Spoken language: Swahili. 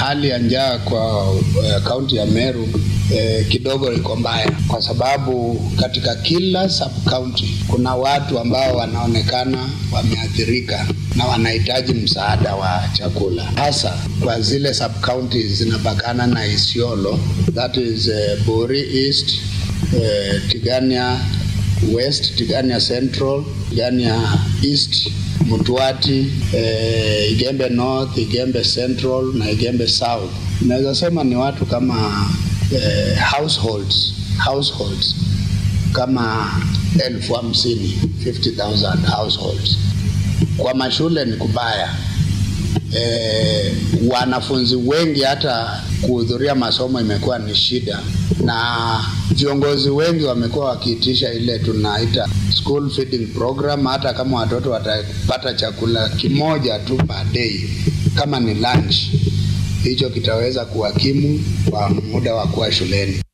hali ya njaa kwa kaunti uh, ya Meru eh, kidogo iko mbaya, kwa sababu katika kila sub county kuna watu ambao wanaonekana wameathirika na wanahitaji msaada wa chakula, hasa kwa zile sub counties zinapakana na Isiolo, that is uh, Buri East, uh, Tigania West, Tigania Central, Tigania East, Mutwati, eh, Igembe North, Igembe Central na Igembe South. Naweza sema ni watu kama eh, households, households kama elfu hamsini 50,000 households. Kwa mashule ni kubaya. E, wanafunzi wengi hata kuhudhuria masomo imekuwa ni shida, na viongozi wengi wamekuwa wakiitisha ile tunaita school feeding program, hata kama watoto watapata chakula kimoja tu per day, kama ni lunch, hicho kitaweza kuwakimu kwa muda wa kuwa shuleni.